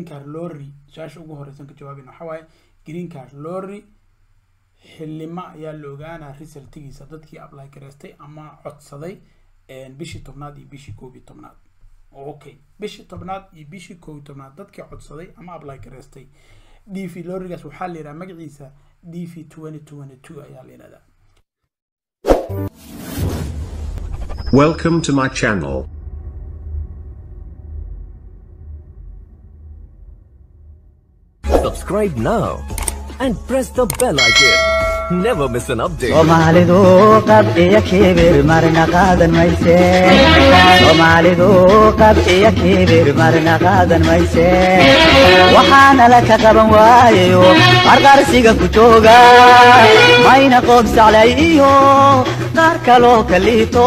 green card lorry su-aasha ugu horeysan ka jawaabayna waxaa waaye green card lorry xilima ayaa la ogaanaa resultigiisa dadkii apply gareystay ama codsaday bishii tobnaad iyo bishii koob iyo tobnaad okay bishii tobnaad iyo bishii koob iyo tobnaad dadkii codsaday ama apply gareystay d v lorrigaas waxaa la yidhaha magaciisa d v twenty twenty two ayaa la yidhahdaa Welcome to my channel. Subscribe now and press the bell icon. Never miss an update. soomaalidu qab iyo kibir marna qaadan mayse soomaalidu qab iyo kibir marna qaadan mayse waxaana la ka qaban waayayo qarqarsiga ku jooga mayna qoobsaclay iyo qaar kaloo kaliito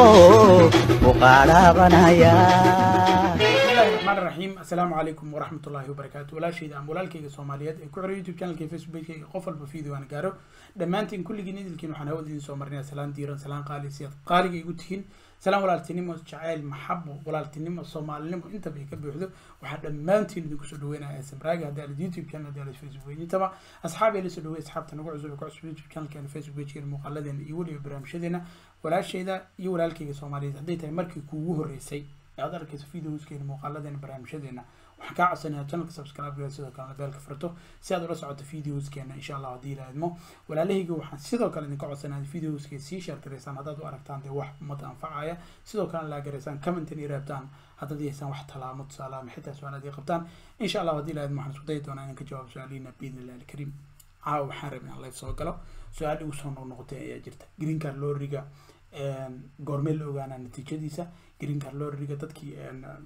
u qaadhaabanaya bismillahi raxmaan raxiim assalaamu calaykum waraxmat ullaahi wabarakaatu walaashayda ama walaalkayga soomaaliyeed ee ku xiran youtube channelka facebookayga qof walba video aan gaaro dhammaantiin kulligiin idilkiin waxaan hawada idin soo marnaya salaan diiran salaan qaali si aad qaaliga igu tihiin salaan walaaltinimo jacayl maxabo walaaltinimo soomaalinimo intaba ay ka buuxdo waxaa dhammaantiin idinku soo dhaweynaya samraaga haddii alid youtube channel haddii alid facebook page intaba asxaab ee la soo dhaweey asxaabta nagu cusub ee ku cusub youtube channelkeena facebook pagekeena muuqaaladeena iyo weliba barnaamijyadeena walaashayda iyo walaalkayga soomaaliyeed hadday tahay markii kuugu horreysay ee aad arkayso videoskeena muuqaaladeena barnaamijyadeena waxaan kaa codsanayaa channelka subscribe gareed sidoo kalena beelka furto si aad ula socoto videoskeena insha allah haddii la idmo walaalahayga waxaan sidoo kale idinka codsanayaa videoska sii share gareysaan haddaad u aragtaan dee wax ummadda anfacaya sidoo kalena laa gareysaan commentin iyo reebtaan haddaad yeesaan wax talaamo tusaale ama xitaa su-aalaad ay qabtaan insha allah haddii la idmo waxaan isku dayi doonaa inaan ka jawaabo su-aalihiina biidni illahi alkariim caawa waxaan rabay inaan live soo galo su-aal igu soo noqnoqotay ayaa jirta green card lorriga goormee la ogaanaa natiijadiisa green card lorriga dadkii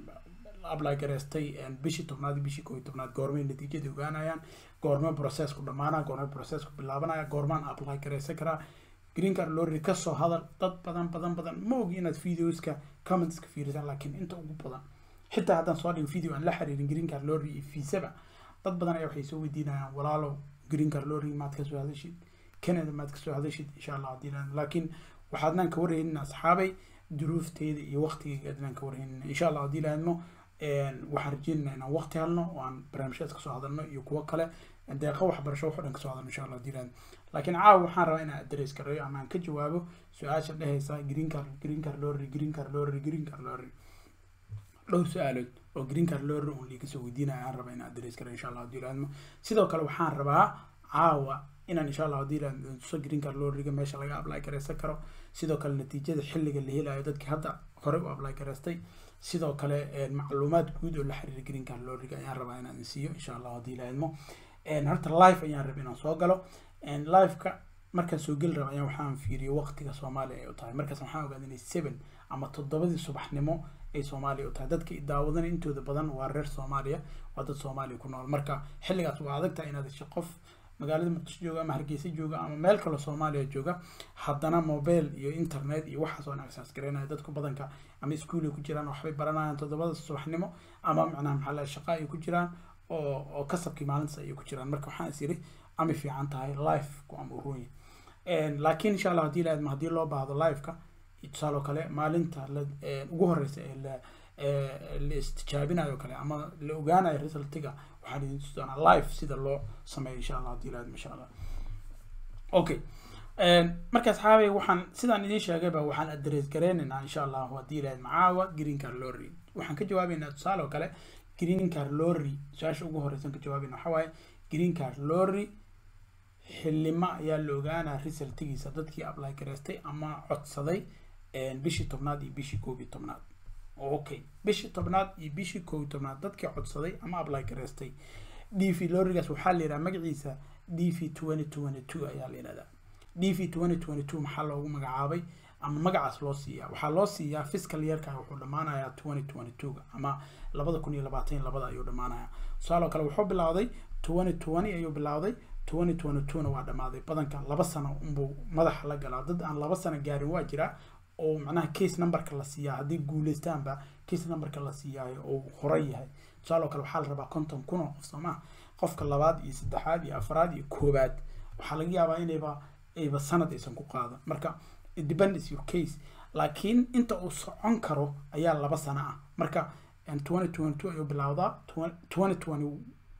apply gareystay bishii tobnaad iyo bishii koob iyo tobnaad goormay natiijadii ogaanayaan goorme processku dhamaanaa goorme processku bilaabanaya goormaan apply gareysan karaa green card lorry kasoo hadal dad badan badan badan ma ogi inaad videoska commentska fiirisaan laakiin inta ugu badan xitaa haddaan soo dhigo video aan la xiriirin green card lorry iyo fiisaba dad badan ayaa waxay soo weydiinayaan walaalow green card lorry maad ka soo hadashid canada maad ka soo hadashid insha allah haddii laakiin waxaadnaan ka warhaynin asxaabay duruufteeda iyo waqtigeyga adnaan ka warhaynin insha allah haddii laadmo waxaan rajeynayna inaan waqti helno oo aan barnaamijyadas kasoo hadalno iyo kuwo kale deeqa waxbarasho wax o dhan kasoo hadalno insha allah haddii laadmo laakiin caawa waxaan rabaa inaan adres gareeyo ama aan ka jawaabo su-aasha dhehaysa green card green card lorry green card lorry green card lorry dhowr su-aalood oo green card lorry uun liiga soo weydiinaya aan rabaa inaan adres gareeyo insha allah haddii laadmo sidoo kale waxaan rabaa caawa inaan insha allah haddii la tuso green card lorriga meesha laga apply gareysan karo sidoo kale natiijada xilliga la helayo dadkii hadda horey u apply gareystay sidoo kale macluumaad guud oo la xiriira green card lorriga ayaan rabaa inaan siiyo insha allah haddii la idmo horta live ayaan rabay inaan soo galo liveka markaan soo geli raba ayaan waxaan fiiriyo waqtiga soomaaliya ay u tahay markaas waxaan ogaaday inay seven ama toddobadii subaxnimo ay soomaaliya u tahay dadka daawadanaya intooda badan waa reer soomaaliya waa dad soomaaliya ku nool marka xilligaas waa adag tahay inaad hesho qof magaalada muqdisho jooga ama hargeysa jooga ama meel kaloo soomaaliya jooga haddana mobile iyo internet iyo waxaas oo access garaynaya dadku badanka ama iskuulay ku jiraan waxbay baranayaan toddobada subaxnimo ama macnaha maxaa la shaqa ay ku jiraan oo oo kasabkii maalintaas ayay ku jiraan marka waxaan is iri ama fiican tahay life ku ama urunya laakiin insha allah haddii la haddii loo baahdo liveka tusaaloo kale maalinta la ugu horeysa ee la la istijaabinayo kale ama la ogaanayo resultiga waxaan idin tusi doonaa live sida loo sameeyo insha allah haddii la insha allah okay marka asxaabay waxaan sidaan idiin sheegayba waxaan adres gareynaynaa insha allah haddii la macaawa green card lorry waxaan ka jawaabeynaa tusaale oo kale green card lorry su-aasha ugu horeysan ka jawaabeyna waxaa waaye green card lorry xilima ayaa la ogaanaa resultigiisa dadkii apply gareystay ama codsaday bishii tobnaad iyo bishii koob iyo tobnaad okay bishii tobnaad iyo bishii koob iyo tobnaad dadkii codsaday ama apply gareystay d v lorrigaas waxaa la yidhaha magaciisa d v twenty twenty two ayaa la yidhahdaa d v twenty twenty two maxaa loogu magacaabay ama magacaas loo siiyaa waxaa loo siiyaa fiscal yearka wuxuu dhammaanayaa twenty twenty two ama labada kun iyo labaatan labada ayuu dhammaanayaa tusaaloo kale wuxuu bilowday twenty twenty ayuu bilowday twenty twenty two na waa dhammaaday badanka laba sano unbuu madaxa la galaa dad aan laba sano gaarin waa jiraa oo macnaha case numberka la siiyaa haddii guuleystaanba case numberka la siiyaayo oo horay yahay tusaaloo kale waxaa la rabaa konton kun oo qof soomaa qofka labaad iyo saddexaad iyo afraad iyo koobaad waxaa laga yaabaa inayba ayba sanad aysan ku qaadan marka depends your case laakiin inta uu socon karo ayaa laba sano ah marka twenty twenty two ayuu bilowdaa twenty twenty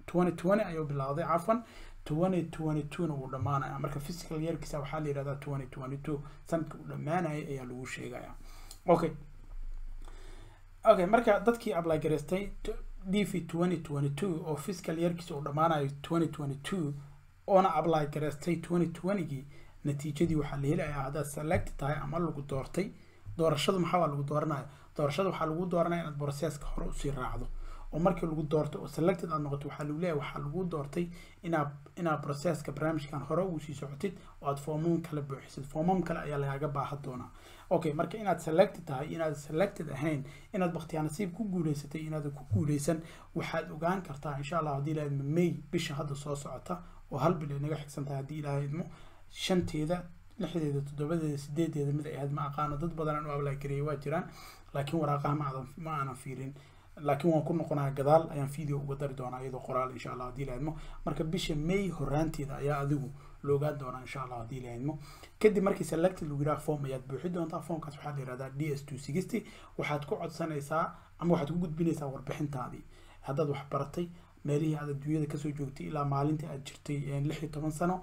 twenty twenty ayuu bilowday cafan twenty twenty two-na wuu dhammaanaya marka physical yearkiisa waxaa la yihahdaa twenty twenty two sanadka uu dhammaanaya ayaa lagu sheegaya okay okay marka dadkii apply garaystay dv twenty twenty two oo fiscal yearkiisa uu dhammaanayo twenty twenty two oona apply garaystay twenty twentygii natiijadii waxaa la helayaa haddaad select tahay ama lagu doortay doorashadu maxaa waa lagu dooranaya doorashada waxaa lagu dooranaya inaad processka hore usii raacdo oo markii lagu doorto oo selected aad noqoto waxaa lagu leeyahay waxaa lagu doortay inaad inaad processka barnaamijkan hore ugu sii socotid oo aad foomam kale buuxisid foomam kale ayaa lagaaga baahan doonaa okay marka inaad selected tahay inaad selected ahayn inaad baktiyaa nasiib ku guuleysatay inaadan ku guuleysan waxaad ogaan kartaa insha allah haddii ilaha idmo may bisha hadda soo socota oo hal bil ay naga xigsan tahay haddii ilaha idmo shanteeda lixdeeda toddobadeeda sideedeeda mid ay ahayd ma aqaano dad badan aan u ablaagariyay waa jiraan laakiin waraaqaha ma aadan ma aanan fiirin laakiin waan ku noqonaa gadaal ayaan video uga dari doonaa iyadoo qoraal insha allah haddii ilaahidmo marka bisha may horaanteeda ayaa adigu la ogaan doonaa insha allah haddii ilaahidmo kadib markii selected lagu yidhaha form ayaad buuxi doontaa formkaas waxaa la yihahdaa d s two sixty waxaad ku codsanaysaa ama waxaad ku gudbinaysaa warbixintaadii haddaad wax baratay meelihii aad adduunyada kasoo joogtay ilaa maalintii aad jirtay lix iyo toban sano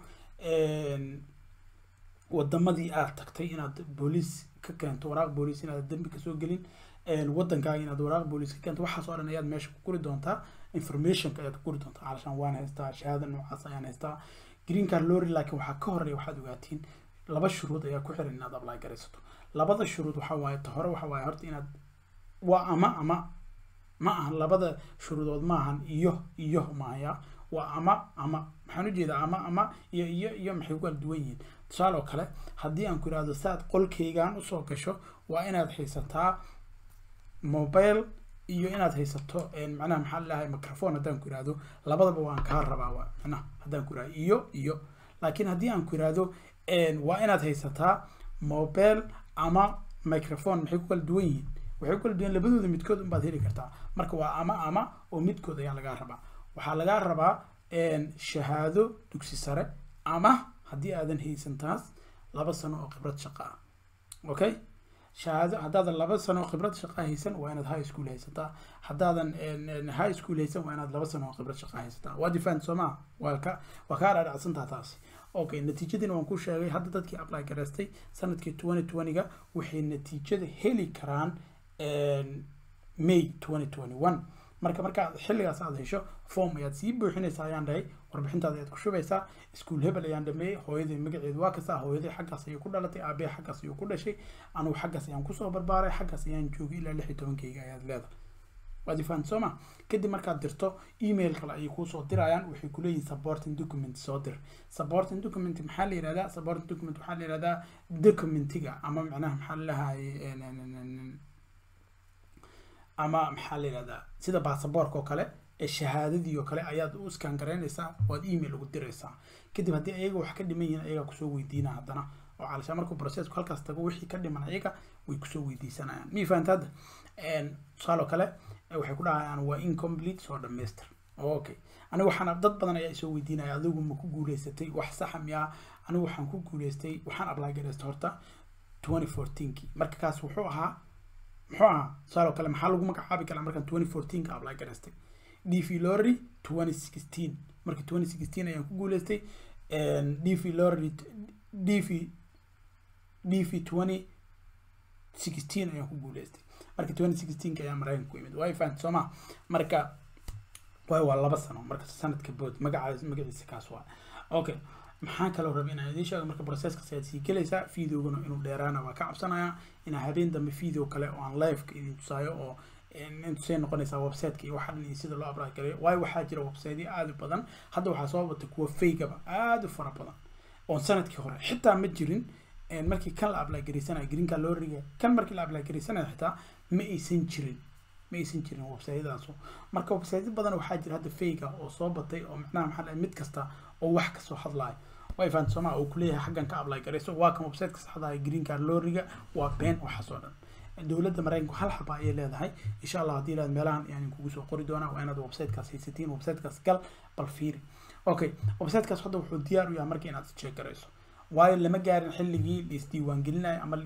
wadamadii aad tagtay inaad booliis ka keento waraaq booliis inaad dembi kasoo gelin wadankaaga inaad waraaq booliis ka keento waxaas oo dhan ayaad meesha ku guri doontaa informationka ayaad ku guri doontaa calashaan waan haystaa shahaada noocaas ayaan haystaa green card lorry laakiin waxaa ka horeeya waxaad ogaatiin laba shuruud ayaa ku xiran inaad apply garaysato labada shuruud waxaa waaye ta hore waxaa waaye horta inaad waa ama ama ma ahan labada shuruudood ma ahan iyo iyo mahaya waa ama ama maxaan ujeedaa ama ama iyo iyo iyo maxay ku kala duwan yihiin tusaale oo kale haddii aan ku ihahdo saad qolkaygan usoo gasho waa inaad haysataa mobile iyo inaad haysato macnaha maxaa lalahay microphone haddaan ku ihahdo labadaba waan kaa rabaa waa macnaha haddaan ku ihahdo iyo iyo laakiin haddii aan ku ihahdo waa inaad haysataa mobile ama microphone maxay ku kala duwan yihiin waxay ku kala duwan labadooda midkood unbaad heli kartaa marka waa ama ama oo midkood ayaa lagaa rabaa waxaa lagaa rabaa shahaado dugsi sare ama haddii aadan haysan taas laba sano oo khibrad shaqo ah okay shahaado haddaadan laba sano oo khibrad shaqo haysan waa inaad high school haysataa haddaadan high school haysan waa inaad laba sano oo khibrad shaqo haysataa waa different soo maa waa ka waa kaa dhaadhacsantaa taasi okay natiijadiina waan ku sheegay hadda dadkii apply garaystay sanadkii twenty twenty-ga waxay natiijada heli karaan may twenty twenty one marka markaad xilligaas aad hesho form ayaad sii buuxinaysaa ayaan dhahay warbixintaada ayaad ku shubaysaa iskuol hebel ayaan dhameeyey hooyadii magaceedu waa kasta hooyadii xaggaas ayuu ku dhalatay aabee xaggaas ayuu ku dhashay anugu xaggaas ayaan kusoo barbaaray xaggaas ayaan joogay ilaa lix iyo tobankeyga ayaad leedahay waad ifaan soo ma kadib markaad dirto email kale ayay kuusoo dirayaan waxay kuleeyihin supporting document soo dir supporting document maxaa la yihahdaa supporting document waxaa la yihahdaa documentiga ama macnaha maxaa lalahaye ama maxaa la yihahdaa sida baasaboorka oo kale ee shahaadadii oo kale ayaad u iskaan garaynaysaa waad email ugu diraysaa kadib haddii ayaga wax ka dhiman yihiin ayagaa kusoo weydiina haddana oo calashaan markuu processku halkaas tago wixii ka dhiman ayaga way kusoo weydiisanayaan mii fahanta hadda tusaale oo kale waxay ku dhahayaan waa incomplete soo dhamaystir okay aniga waxaan dad badan ayaa isoo weydiinaya adigu ma ku guuleysatay wax saxa miyaa anigu waxaan ku guuleystay waxaan apply garaystay horta twenty fourteenkii marka kaas wuxuu ahaa muxuu ahaa tusaale oo kale maxaa lagu magacaabi karaa markaan twenty fourteenka apply garaystay dv lorry twenty sixteen marka twenty sixteen ayaan ku guuleystay dv lorry dv dv twenty sixteen ayaan ku guuleystay marka twenty sixteenka ayaa maraykanka ku yimid waa fahanta soo ma marka waayo waa laba sano marka sanadka bood magaca magaciisa kaas waa okay maxaan kaloo rabay inaan idiin sheego marka processkaas ayaad sii gelaysaa videoguna inuu dheeraana waa ka cabsanaya inaa habeen dambe video kale oo aan liveka idin tusaayo oo intusay noqonaysaa websiteka iyo waxa dhan iyo sida loo abraad galayo waayo waxaa jira websiteyo aada u badan hadda waxaa soo batay kuwa faygaba aada u fara badan oon sanadkii hore xitaa ma jirin markii kan la apply garaysanayo greenka loo riga kan markii la apply garaysanayo xitaa ma aysan jirin ma aysan jirin websitedaasu marka website badan waxaa jira hadda fayga oo soo batay oo macnaha maxaa lahay mid kasta oo wax kasoo hadlayo way fahan sooma uu kuleeyahay xaggan ka apply garayso waa kan websiteka saxda green card looriga waa been waxaas oo dhan dowladda maraykanku hal xaba ayay leedahay insha allah haddii ilaad meelahan ayaan kugu soo qori doonaa waa inaad websitekaas haysatiin websitekaas gal bal fiiri okay websitekaas hadda wuxuu diyaar u yahay marka inaad check garayso waayo lama gaarin xilligii laisdiiwaangelinayo ama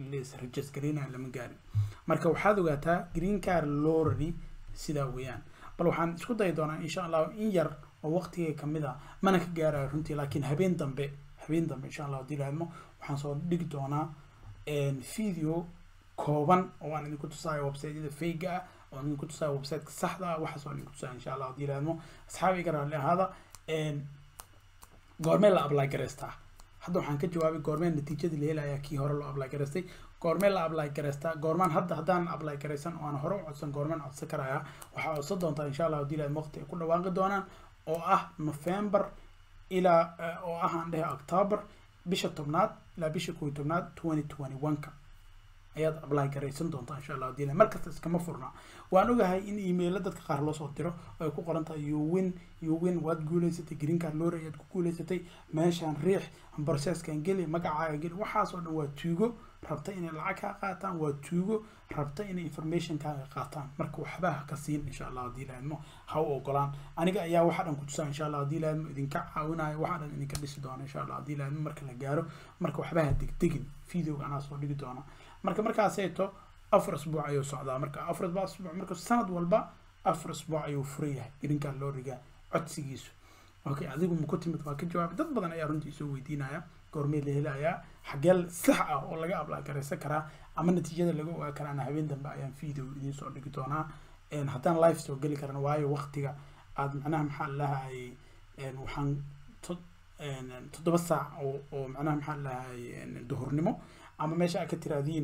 laisregistergarinayo lama gaarin marka waxaad ogaataa green card lorry sidaa weeyaan bal waxaan isku dayi doonaa insha allah in yar oo waqtigay kamid a mana ka gaarayo runtii laakiin habeen dambe habeen dambe insha allah haddii laadmo waxaan soo dhigi doonaa video kooban oo aan idinku tusaayo websiteyada fayga ah oo aan idinku tusaayo websiteka saxda ah waxaas oo idinku tusaayo insha allah haddii laadmo asxaabi iga raalli ahaada goormee la apply garaystaa hadda waxaan ka jawaabay goormee natiijadii la helayaa kii hore loo apply garaystay goormee la apply garaystaa goormaan hadda haddaan apply garaysan oo aan hore u codsan goormaan codsan karayaa waxaa codsan doontaa insha allah haddii laad waqti ay ku dhawaaqi doonaan oo ah november ilaa oo ah aan dhehe october bisha tobnaad ilaa bisha kow iyo tobnaad twenty twenty one-ka ayaad apply garaysan doontaa insha allah haddii markasta iskama furna waan ogahay in emailo dadka qaar loo soo diro oo ay ku qoran tahay you win you win waad guuleysatay green card lore ayaad ku guuleysatay meeshaan riix processkan geli magacaaga geli waxaas oo dhan waa tuugo rabta inay lacag kaa qaataan waa tuugo rabta inay informationkaaga qaataan marka waxba ha ka siin insha allah haddii laadmo ha u ogolaan aniga ayaa waxa dhan ku tusaa insha allah haddii laadmo idinka caawinayo waxa dhan idinka dhisi doona insha allah haddii laadmo marka la gaaro marka waxba ha degdegin videoga anaa soo dhigi doona marka markaaseeto afar asbuuc ayuu socdaa marka afar asbuuc marka sanad walba afar asbuuc ayuu furan yahay irinkaa loo rigaa codsigiisu okay adigu ma ku timid waa ka jawaabay dad badan ayaa runtii soo weydiinaya goormee la helayaa xagee sax ah oo laga apply garaysan karaa ama natiijada laga ogaa karaana habeen dambe ayaan video idiin soo dhigi doonaa haddaan live soo geli karana waayo waqtiga aad macnaha maxaa lahay waxaan toddoba saac oo oo macnaha maxaa lahay duhurnimo ama meesha aad ka tiraadiin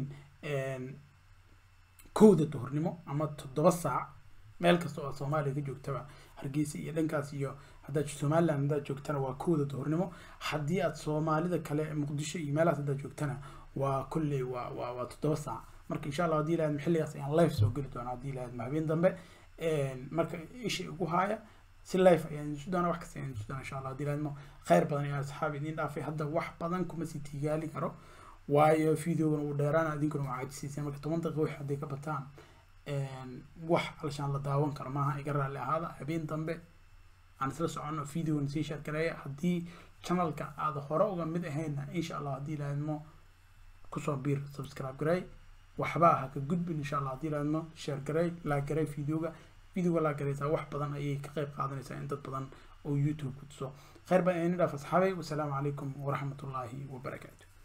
kowda duhurnimo ama toddoba saac meel kasta oo aad soomaaliya ka joogtaba hargeysa iyo dhankaas iyo haddaad somaliland haddaad joogtana waa kowda duhurnimo haddii aad soomaalida kale muqdisho iyo meelahaas haddaad joogtana waa kolley waa waa waa toddoba saac marka insha allah haddii lahayd xilligaas ayaan live soo geli doonaa haddii lahayd habeen dambe marka isha igu haaya si live ayaan isu doonaa wax kasta ayaan isu doonaa insha allah haddii lahayd khayr badan ayaa asxaabi idiin dhaafay hadda wax badan kuma sii tigaali karo waayo videogan uu dheeraana idinkuna waa caajisaysa marka toban daqiiqa wix hadday ka bataan wax alshaan la daawan karo maaha iga raalli ahaada habeen dambe aan isla soconno videogan sii share gareeya haddii channelka aad hore uga mid ahaynna insha allah haddii laadmo kusoo biir subscribe gareey waxba ha ka gudbin insha allah haddii laadmo share gareey laa gareey videoga videoga laa gareysaa wax badan ayay ka qayb qaadanaysaa in dad badan oo youtube ku tuso khayr baan idin dhaaf asxaabay wasalaamu calaykum waraxmatullaahi wabarakaatu